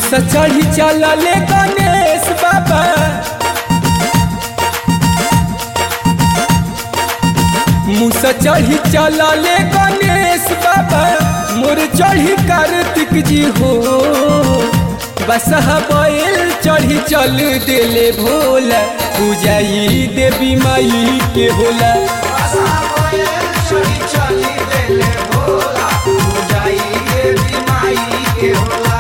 मुसा चढ़ी चलले गणेश बाबा मुसा चढ़ी चलले गणेश बाबा मोर चढ़ी कार्तिक जी हो बसहा बैल चढ़ी चल देले भोला पूजाई देवी माई के होला चली देले भोला पूजाई देवी माई के होला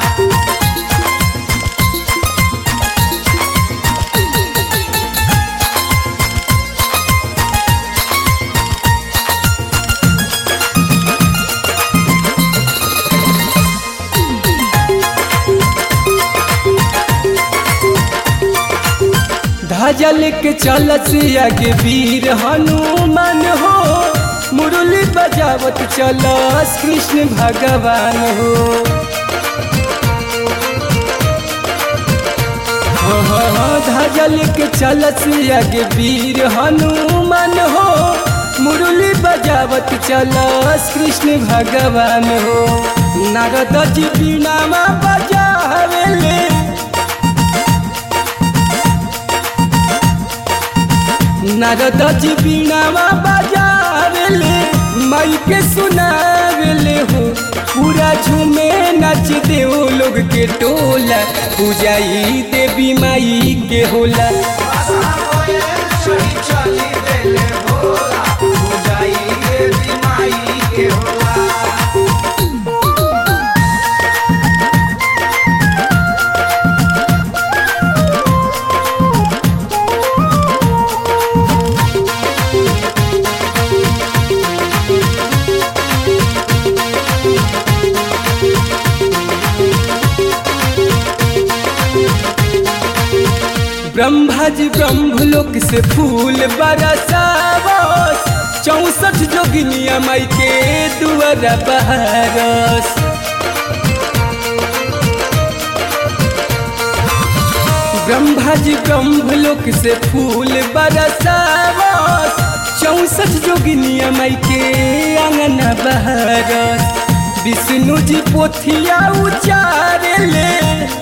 ध्वजा लेके चलत आगे वीर हनुमान हो मुरली बजावत चलस कृष्ण भगवान हो हाँ, हाँ, हाँ, ध्वजा लेके चलत आगे वीर हनुमान हो मुरली बजावत चलस कृष्ण भगवान हो नारद जी बीनामा बजावेले नारद जी बीनामा बजावेले माई के सुनावेले हो पूरा झूमे नच दे ओ लोग के टोला पूजाई देवी माई के होला चली देले भोला पूजाई देवी माई के होला ब्रह्मा जी ब्रह्मलोक से फूल बरसावस चौसठ जोगिनिया माई के दुआरा बहरस ब्रह्मा जी ब्रह्मलोक से फूल बरसावस चौसठ जोगिनिया माई के आंगन बहरस विष्णु जी पोथिया उचारे ले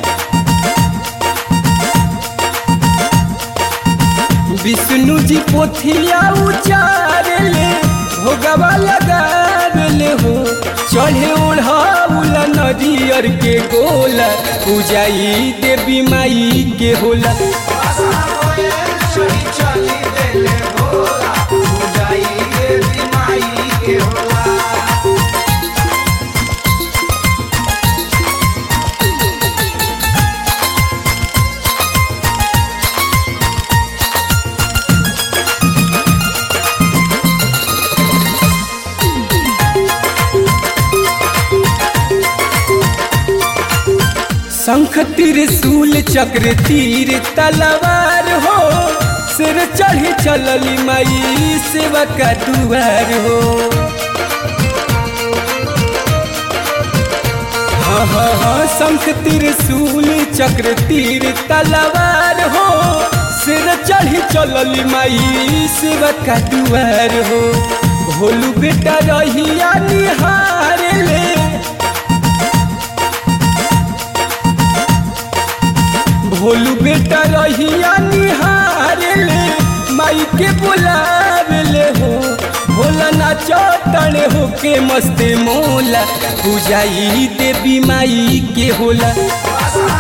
विष्णु जी पोथिया उचारले भोगवा लगावले हो चढ़े ओढ़ाउला नदियर के गोला पूजाई देवी माई के होला चली देले भोला पूजाई देवी माई के होला शंख त्रिशूल चक्र तीर तलवार हो सिर चढ़ी चलली माई सेवा का दुआर हो हाँ हाँ हाँ शंख त्रिशूल चक्र तीर तलवार हो सिर चढ़ी चलली माई सेवा का दुआर हो भोलू बेटा रहिया निहार ले भोलू बेटा रहिया निहार ले माई के बुलावेले हो भोला नाचो तड़े हो के मस्ते मोला पूजाई देवी माई के होला